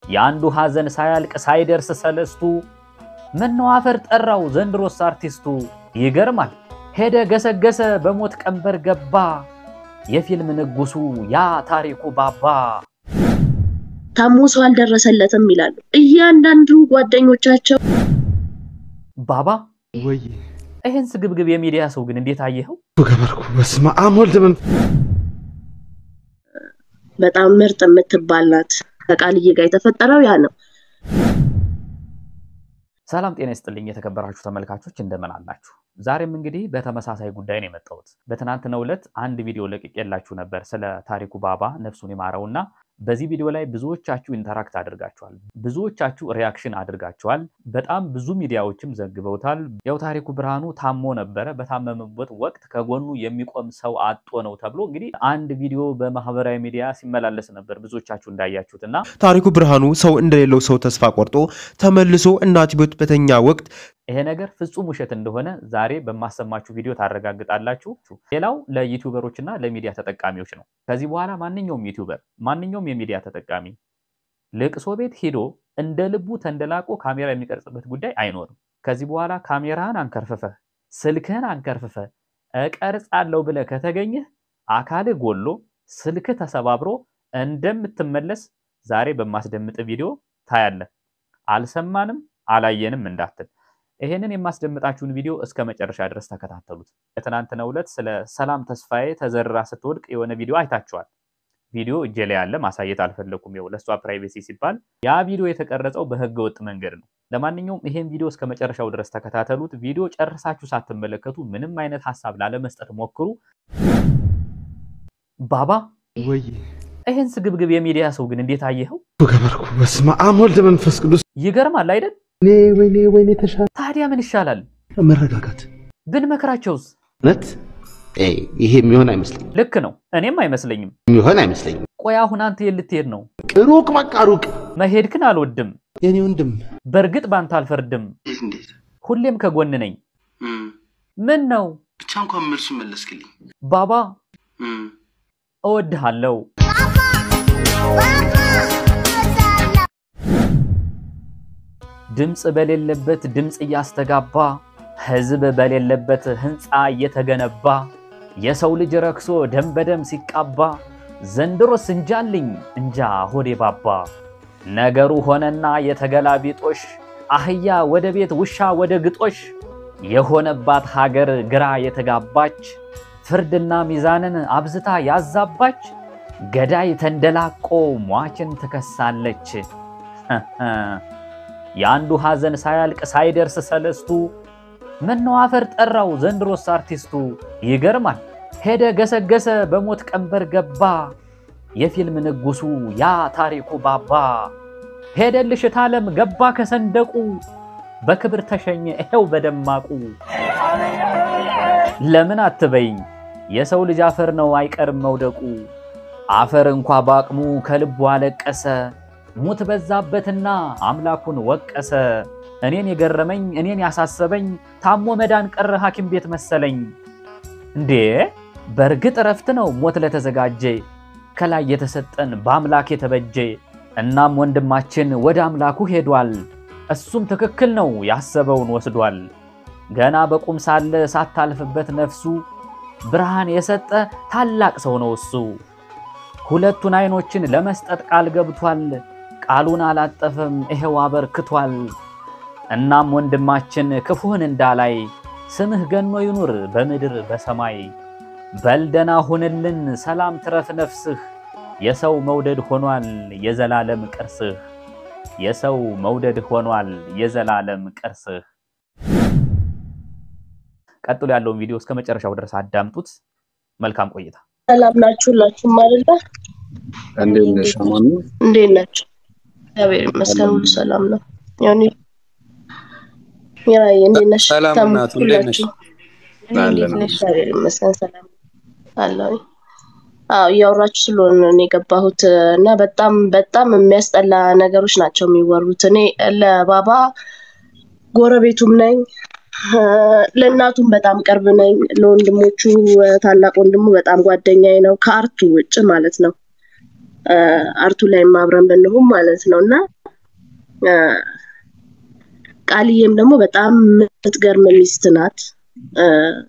የአንዱ ሐዘን ሳያልቅ ሳይደርስ ሰለስቱ ምነው አፈር ጠራው ዘንድሮስ አርቲስቱ። ይገርማል ሄደ ገሰገሰ በሞት ቀንበር ገባ የፊልም ንጉሱ ያ ታሪኩ ባባ። ታሞ ሰው አልደረሰለትም ይላሉ እያንዳንዱ ጓደኞቻቸው። ባባ ወይ ይህን ስግብግብ የሚዲያ ሰው ግን እንዴት አየኸው? ገበርኩ በስመ አብ ወልድ መንፈስ በጣም ምርጥ የምትባል ናት። ከቃልዬ ጋር የተፈጠረው ያ ነው። ሰላም ጤና ይስጥልኝ የተከበራችሁ ተመልካቾች እንደምን አላችሁ? ዛሬም እንግዲህ በተመሳሳይ ጉዳይ ነው የመጣሁት። በትናንትናው ዕለት አንድ ቪዲዮ ለቅቄላችሁ ነበር ስለ ታሪኩ ባባ ነፍሱን ይማረውና በዚህ ቪዲዮ ላይ ብዙዎቻችሁ ኢንተራክት አድርጋችኋል፣ ብዙዎቻችሁ ሪያክሽን አድርጋችኋል። በጣም ብዙ ሚዲያዎችም ዘግበውታል። ያው ታሪኩ ብርሃኑ ታሞ ነበረ። በታመመበት ወቅት ከጎኑ የሚቆም ሰው አጦ ነው ተብሎ እንግዲህ አንድ ቪዲዮ በማህበራዊ ሚዲያ ሲመላለስ ነበር ብዙዎቻችሁ እንዳያችሁት እና ታሪኩ ብርሃኑ ሰው እንደሌለው ሰው ተስፋ ቆርጦ ተመልሶ እናት ቤት በተኛ ወቅት ይሄ ነገር ፍጹም ውሸት እንደሆነ ዛሬ በማሰማችሁ ቪዲዮ ታረጋግጣላችሁ። ሌላው ለዩቲዩበሮች እና ለሚዲያ ተጠቃሚዎች ነው። ከዚህ በኋላ ማንኛውም ዩቲዩበር፣ ማንኛውም የሚዲያ ተጠቃሚ ልቅሶ ቤት ሂዶ እንደ ልቡ ተንደላቆ ካሜራ የሚቀርጽበት ጉዳይ አይኖርም። ከዚህ በኋላ ካሜራህን አንከርፍፈህ ስልክህን አንከርፍፈህ እቀርጻለሁ ብለህ ከተገኘህ አካልህ ጎሎ ስልክህ ተሰባብሮ እንደምትመለስ ዛሬ በማስደምጥ ቪዲዮ ታያለህ። አልሰማንም አላየንም እንዳትል ይሄንን የማስደምጣችሁን ቪዲዮ እስከ መጨረሻ ድረስ ተከታተሉት። በትናንትናው ዕለት ስለ ሰላም ተስፋዬ ተዘርራ ስትወድቅ የሆነ ቪዲዮ አይታችኋል። ቪዲዮ እጄ ላይ ያለ ማሳየት አልፈለኩም፣ ይኸው ለእሷ ፕራይቬሲ ሲባል። ያ ቪዲዮ የተቀረጸው በህገ ወጥ መንገድ ነው። ለማንኛውም ይሄን ቪዲዮ እስከ መጨረሻው ድረስ ተከታተሉት። ቪዲዮ ጨርሳችሁ ሳትመለከቱ ምንም አይነት ሀሳብ ላለመስጠት ሞክሩ። ባባ ወይ ይሄን ስግብግብ የሚዲያ ሰው ግን እንዴት አየኸው? ገበርኩ በስመ አብ ወልድ መንፈስ ቅዱስ ይገርማል አይደል? እኔ ወይኔ ወይኔ ተሻለ ታዲያ ምን ይሻላል? መረጋጋት ብንመክራቸውስ? እውነት ይሄ የሚሆን አይመስለኝም። ልክ ነው፣ እኔም አይመስለኝም። የሚሆን አይመስለኝም። ቆይ አሁን አንተ የት ልትሄድ ነው? ሩቅ በቃ ሩቅ። መሄድክን አልወድም። የኔ ወንድም በእርግጥ ባንተ አልፈርድም። እንዴት ሁሌም ከጎን ነኝ። ምን ነው ብቻ እንኳን መልሱ መለስክልኝ። ባባ እወድሃለሁ። ድምፅ በሌለበት ድምፅ እያስተጋባ ህዝብ በሌለበት ህንፃ እየተገነባ የሰው ልጅ ረክሶ ደም በደም ሲቃባ ዘንድሮስ እንጃልኝ እንጃ ሆዴ ባባ። ነገሩ ሆነና የተገላቢጦሽ አህያ ወደ ቤት ውሻ ወደ ግጦሽ የሆነባት ሀገር ግራ የተጋባች ፍርድና ሚዛንን አብዝታ ያዛባች ገዳይ ተንደላቆ ሟችን ትከሳለች። የአንዱ ሐዘን ሳያልቅ ሳይደርስ ሰለስቱ ምነው አፈር ጠራው ዘንድሮስ አርቲስቱ። ይገርማል ሄደ ገሰገሰ በሞት ቀንበር ገባ የፊልም ንጉሱ ያ ታሪኩ ባባ። ሄደልሽ እታለም ገባ ከሰንደቁ በክብር ተሸኘ ይኸው በደማቁ። ለምን አትበይኝ የሰው ልጅ አፈር ነው አይቀርም መውደቁ። አፈር እንኳ በአቅሙ ከልቡ አለቀሰ ሙት በዛበትና አምላኩን ወቀሰ። እኔን የገረመኝ እኔን ያሳሰበኝ ታሞ መዳን ቀረ ሐኪም ቤት መሰለኝ። እንዴ በእርግጥ እረፍት ነው ሞት ለተዘጋጀ ከላይ የተሰጠን በአምላክ የተበጀ። እናም ወንድማችን ወደ አምላኩ ሄዷል። እሱም ትክክል ነው ያሰበውን ወስዷል። ገና በቁም ሳለ ሳታልፍበት ነፍሱ ብርሃን የሰጠ ታላቅ ሰው ነው እሱ። ሁለቱን አይኖችን ለመስጠት ቃል ገብቷል። ቃሉን አላጠፈም ይሄው አበርክቷል። እናም ወንድማችን ክፉህን እንዳላይ ስምህ ገኖ ይኑር በምድር በሰማይ። በልደና ሁንልን ሰላም ትረፍ ነፍስህ የሰው መውደድ ሆኗል የዘላለም ቅርስህ የሰው መውደድ ሆኗል የዘላለም ቅርስህ። ቀጥሎ ያለውን ቪዲዮ እስከ መጨረሻው ድረስ አዳምጡት። መልካም ቆይታ። ሰላም ናችሁ ሁላችሁም አይደለ? እንዴት ነሽ? አማን ነው? እንዴት ናችሁ? እግዚአብሔር ይመስገን ሁሉ ሰላም ነው። ያኔ ያይ እንዴት ነሽ? ሰላም ተሙ ናት። እንዴት ነሽ? ሁላችሁም አለን። እንዴት ነሽ? እግዚአብሔር ይመስገን ሰላም አለሁኝ። አዎ እያወራችሁ ስለሆነ ነው እኔ የገባሁት እና በጣም በጣም የሚያስጠላ ነገሮች ናቸው የሚወሩት። እኔ ለባባ ጎረቤቱም ነኝ ለእናቱም በጣም ቅርብ ነኝ። ለወንድሞቹ ታላቅ ወንድሙ በጣም ጓደኛዬ ነው፣ ከአርቱ ውጭ ማለት ነው። እ፣ አርቱ ላይ አብረን ብንሆን ማለት ነው እና እ፣ ቃልዬም ደግሞ በጣም የምትገርም ሚስት ናት። እ፣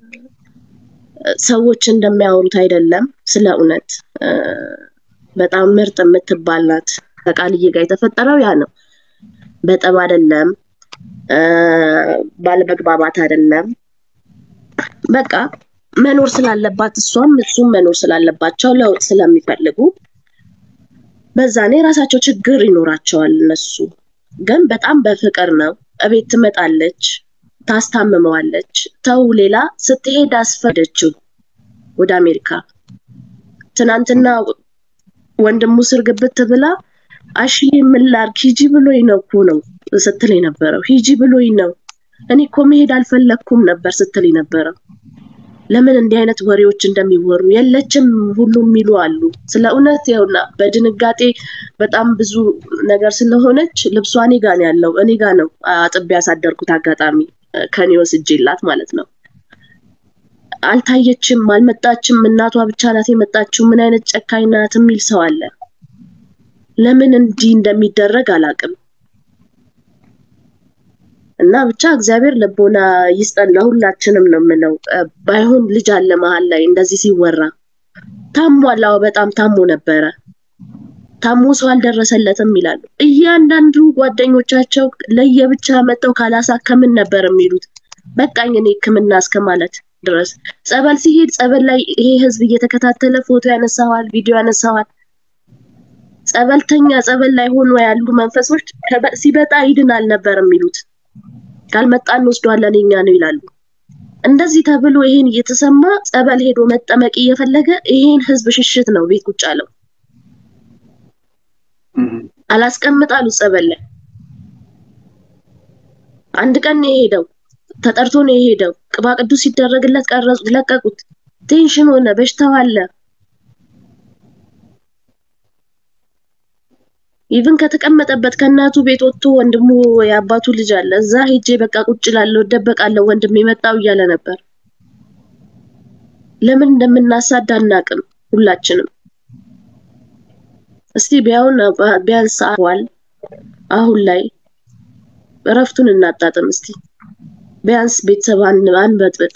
ሰዎች እንደሚያወሩት አይደለም። ስለ እውነት እ፣ በጣም ምርጥ የምትባል ናት። ከቃልዬ ጋር የተፈጠረው ያ ነው። በጠብ አይደለም፣ እ፣ ባለመግባባት አይደለም። በቃ መኖር ስላለባት እሷም እሱም መኖር ስላለባቸው ለውጥ ስለሚፈልጉ በዛ ላይ የራሳቸው ችግር ይኖራቸዋል። እነሱ ግን በጣም በፍቅር ነው። እቤት ትመጣለች፣ ታስታምመዋለች። ተው ሌላ ስትሄድ አስፈደችው ወደ አሜሪካ። ትናንትና ወንድሙ ስር ግብት ብላ አሽዬ ምን ላድርግ ሂጂ ብሎኝ ነው እኮ ነው ስትል የነበረው። ሂጂ ብሎኝ ነው እኔ እኮ መሄድ አልፈለግኩም ነበር ስትል የነበረው። ለምን እንዲህ አይነት ወሬዎች እንደሚወሩ የለችም ሁሉ የሚሉ አሉ። ስለ እውነት ይኸውና በድንጋጤ በጣም ብዙ ነገር ስለሆነች ልብሷ እኔ ጋ ነው ያለው። እኔ ጋ ነው አጥቤ ያሳደርኩት። አጋጣሚ እ፣ ከኔ ወስጄላት ማለት ነው። አልታየችም፣ አልመጣችም። እናቷ ብቻ ናት የመጣችው። ምን አይነት ጨካኝ ናት የሚል ሰው አለ። ለምን እንዲህ እንደሚደረግ አላውቅም። እና ብቻ እግዚአብሔር ልቦና ይስጠን ለሁላችንም ነው የምለው። እ፣ ባይሆን ልጅ አለ መሀል ላይ እንደዚህ ሲወራ ታሟል። አዎ በጣም ታሞ ነበረ። ታሞ ሰው አልደረሰለትም ይላሉ። እያንዳንዱ ጓደኞቻቸው ለየብቻ መጥተው ካላሳከምን ነበር የሚሉት። በቃኝ እኔ ሕክምና እስከ ማለት ድረስ ጸበል ሲሄድ ጸበል ላይ ይሄ ህዝብ እየተከታተለ ፎቶ ያነሳዋል፣ ቪዲዮ ያነሳዋል። ጸበልተኛ ጸበል ላይ ሆኖ ያሉ መንፈሶች ከበ- ሲበጣ ይድናል ነበር የሚሉት። ካልመጣ እንወስደዋለን የኛ ነው ይላሉ። እንደዚህ ተብሎ ይሄን እየተሰማ ጸበል ሄዶ መጠመቅ እየፈለገ ይሄን ህዝብ ሽሽት ነው ቤት ቁጭ አለው። አላስቀምጥ አሉት ጸበል ላይ አንድ ቀን ነው የሄደው። ተጠርቶ ነው የሄደው። ቅባ ቅዱስ ሲደረግለት ቀረጹ፣ ለቀቁት። ቴንሽን ሆነ፣ በሽታው አለ። ኢቭን ከተቀመጠበት ከእናቱ ቤት ወጥቶ ወንድሙ የአባቱ ልጅ አለ እዛ ሄጄ በቃ ቁጭ እላለሁ እደበቃለሁ ወንድም የመጣው እያለ ነበር። ለምን እንደምናሳድ አናቅም ሁላችንም። እስቲ ቢያውን ቢያንስ አዋል አሁን ላይ እረፍቱን እናጣጥም እስቲ ቢያንስ ቤተሰብ አን- አንበጥብጥ።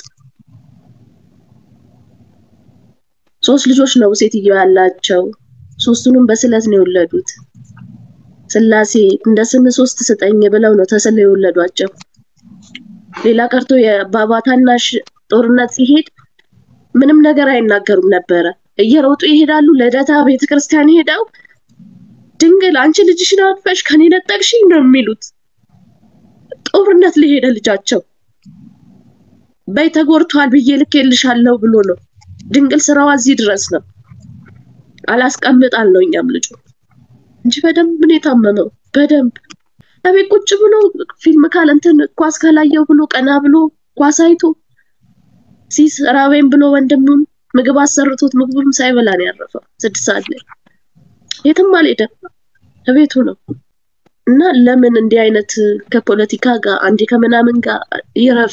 ሶስት ልጆች ነው ሴትየው ያላቸው። ሶስቱንም በስለት ነው የወለዱት። ስላሴ እንደ ስም ሶስት ስጠኝ ብለው ነው ተስለው የወለዷቸው። ሌላ ቀርቶ የባባ ታናሽ ጦርነት ሲሄድ ምንም ነገር አይናገሩም ነበረ። እየሮጡ ይሄዳሉ። ልደታ ቤተክርስቲያን ሄደው ድንግል አንቺ ልጅሽን አቅፈሽ ከኔ ነጠቅሽኝ ነው የሚሉት። ጦርነት ለሄደ ልጃቸው በይ ተጎድቷል ብዬ ልኬልሻለሁ ብሎ ነው። ድንግል ስራዋ እዚህ ድረስ ነው። አላስቀምጣል ነው እኛም ልጁ እንጂ በደንብ ነው የታመመው። በደንብ እቤት ቁጭ ብሎ ፊልም ካለ እንትን ኳስ ካላየው ብሎ ቀና ብሎ ኳስ አይቶ ሲስ ራበኝ ብሎ ወንድሙን ምግብ አሰርቶት ምግቡም ሳይበላ ነው ያረፈው። ስድስት ሰዓት ላይ የትም አልሄደም፣ እቤቱ ነው። እና ለምን እንዲህ አይነት ከፖለቲካ ጋር አንዴ ከምናምን ጋር ይረፍ።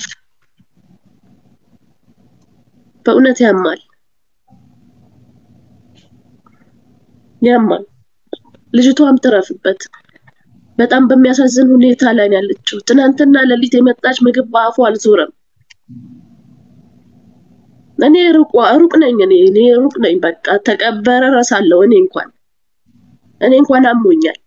በእውነት ያማል፣ ያማል። ልጅቷም ትረፍበት። በጣም በሚያሳዝን ሁኔታ ላይ ነው ያለችው። ትናንትና ሌሊት የመጣች ምግብ በአፉ አልዞረም። እኔ ሩቅ ሩቅ ነኝ እኔ እኔ ሩቅ ነኝ። በቃ ተቀበረ ረሳለሁ። እኔ እንኳን እኔ እንኳን አሞኛል።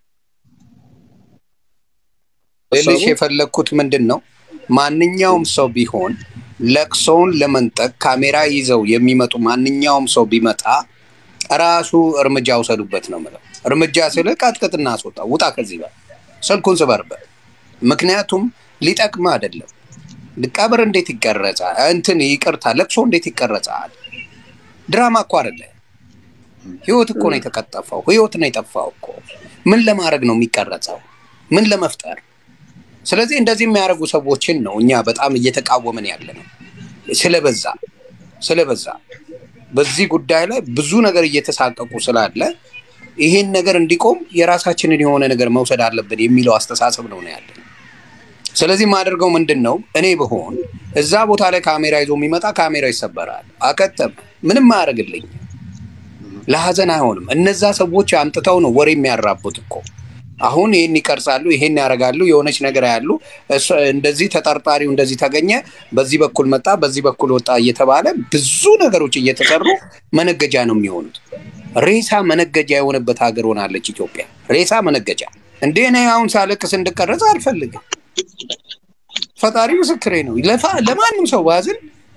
ልልሽ የፈለግኩት ምንድን ነው፣ ማንኛውም ሰው ቢሆን ለቅሶውን ለመንጠቅ ካሜራ ይዘው የሚመጡ ማንኛውም ሰው ቢመጣ ራሱ እርምጃ ውሰዱበት ነው የምለው። እርምጃ ስል ቀጥቅጥና አስወጣ፣ ውጣ ከዚህ በል ስልኩን ስበርበት። ምክንያቱም ሊጠቅም አይደለም። ቀብር እንዴት ይቀረጻል? እንትን ይቅርታ፣ ለቅሶ እንዴት ይቀረጻል? ድራማ እኮ አይደለ። ህይወት እኮ ነው የተቀጠፈው፣ ህይወት ነው የጠፋው እኮ። ምን ለማድረግ ነው የሚቀረጸው? ምን ለመፍጠር? ስለዚህ እንደዚህ የሚያደርጉ ሰዎችን ነው እኛ በጣም እየተቃወምን ያለ ነው። ስለበዛ ስለበዛ በዚህ ጉዳይ ላይ ብዙ ነገር እየተሳቀቁ ስላለ ይሄን ነገር እንዲቆም የራሳችንን የሆነ ነገር መውሰድ አለብን የሚለው አስተሳሰብ ነው ነው ያለን። ስለዚህ የማደርገው ምንድን ነው? እኔ ብሆን እዛ ቦታ ላይ ካሜራ ይዞ የሚመጣ ካሜራ ይሰበራል። አከተም ምንም አያደርግልኝ። ለሀዘን አይሆንም። እነዛ ሰዎች አምጥተው ነው ወሬ የሚያራቡት እኮ አሁን ይህን ይቀርጻሉ፣ ይሄን ያደርጋሉ፣ የሆነች ነገር ያሉ እንደዚህ ተጠርጣሪው እንደዚህ ተገኘ፣ በዚህ በኩል መጣ፣ በዚህ በኩል ወጣ እየተባለ ብዙ ነገሮች እየተሰሩ መነገጃ ነው የሚሆኑት። ሬሳ መነገጃ የሆነበት ሀገር ሆናለች ኢትዮጵያ። ሬሳ መነገጃ እንዴ! እኔ አሁን ሳለቅስ እንድቀረጽ አልፈልግም። ፈጣሪ ምስክሬ ነው። ለማንም ሰው ባዝን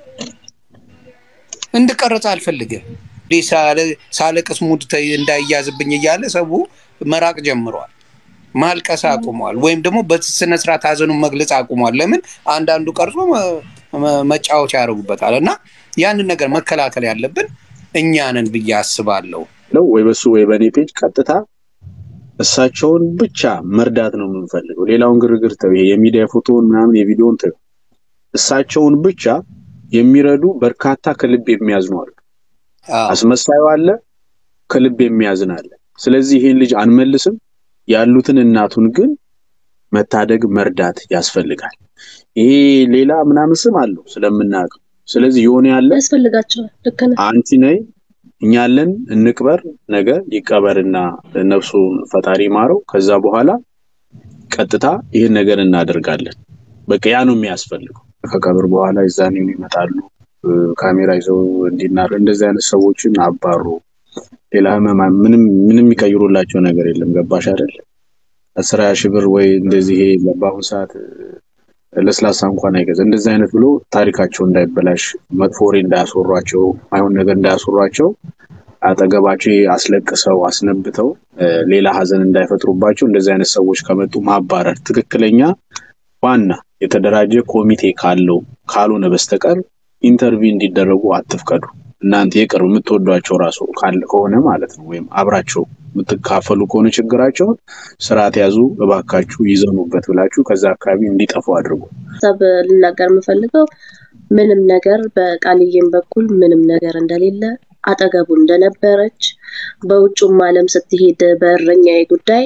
እንድቀረጽ አልፈልግም። ሳለቅስ ሙድ እንዳይያዝብኝ እያለ ሰው መራቅ ጀምሯል። ማልቀስ አቁሟል። ወይም ደግሞ በስነ ስርዓት ሀዘኑን መግለጽ አቁሟል። ለምን አንዳንዱ ቀርጾ መጫወቻ ያደርጉበታል። እና ያንን ነገር መከላከል ያለብን እኛ ነን ብዬ አስባለሁ። ወይ በሱ ወይ በእኔ ፔጅ ቀጥታ እሳቸውን ብቻ መርዳት ነው የምንፈልገው። ሌላውን ግርግር ተው፣ ይሄ የሚዲያ ፎቶውን ምናምን የቪዲዮውን ተው። እሳቸውን ብቻ የሚረዱ በርካታ ከልብ የሚያዝኑ አሉ። አስመሳዩ አለ፣ ከልብ የሚያዝን አለ። ስለዚህ ይሄን ልጅ አንመልስም። ያሉትን እናቱን ግን መታደግ መርዳት ያስፈልጋል። ይሄ ሌላ ምናምን ስም አለው ስለምናውቅ፣ ስለዚህ የሆነ ያለ ያስፈልጋቸዋል። ልክ ነህ። አንቲ ነይ እኛ አለን እንቅበር፣ ነገ ይቀበርና ነፍሱን ፈጣሪ ማረው። ከዛ በኋላ ቀጥታ ይህን ነገር እናደርጋለን። በቃ ያ ነው የሚያስፈልገው። ከቀብር በኋላ ይዛኔ ይመጣሉ ካሜራ ይዘው እንዲናር እንደዚህ አይነት ሰዎችን አባሩ። ሌላ ህመማ ምንም ምንም የሚቀይሩላቸው ነገር የለም። ገባሽ አይደል? አስራ ሺህ ብር ወይ እንደዚህ ይሄ በአሁኑ ሰዓት ለስላሳ እንኳን አይገዛ እንደዚህ አይነት ብሎ ታሪካቸው እንዳይበላሽ መጥፎ ወሬ እንዳያስወሯቸው አይሆን ነገር እንዳያስወሯቸው አጠገባቸው አስለቅሰው አስነብተው ሌላ ሀዘን እንዳይፈጥሩባቸው እንደዚህ አይነት ሰዎች ከመጡ ማባረር ትክክለኛ ዋና የተደራጀ ኮሚቴ ካለው ካልሆነ በስተቀር ኢንተርቪው እንዲደረጉ አትፍቀዱ። እናንተ የቅርብ የምትወዷቸው ራሱ ከሆነ ማለት ነው፣ ወይም አብራቸው የምትካፈሉ ከሆነ ችግራቸውን ስርዓት ያዙ፣ እባካችሁ ይዘኑበት ብላችሁ ከዛ አካባቢ እንዲጠፉ አድርጉ። ሀሳብ ልናገር የምፈልገው ምንም ነገር በቃልዬም በኩል ምንም ነገር እንደሌለ አጠገቡ እንደነበረች በውጩም ዓለም ስትሄድ በእረኛዬ ጉዳይ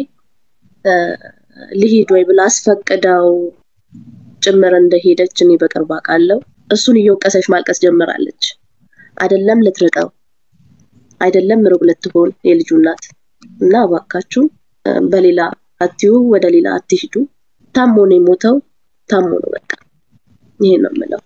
ልሂድ ወይ ብላ አስፈቅዳው ጭምር እንደሄደች እኔ በቅርብ አውቃለሁ። እሱን እየወቀሰች ማልቀስ ጀምራለች። አይደለም ልትርቀው፣ አይደለም ሩቅ ልትሆን የልጁ እናት እና እባካችሁ በሌላ አትዩ፣ ወደ ሌላ አትሂዱ። ታሞ ነው የሞተው፣ ታሞ ነው በቃ። ይሄን ነው የምለው።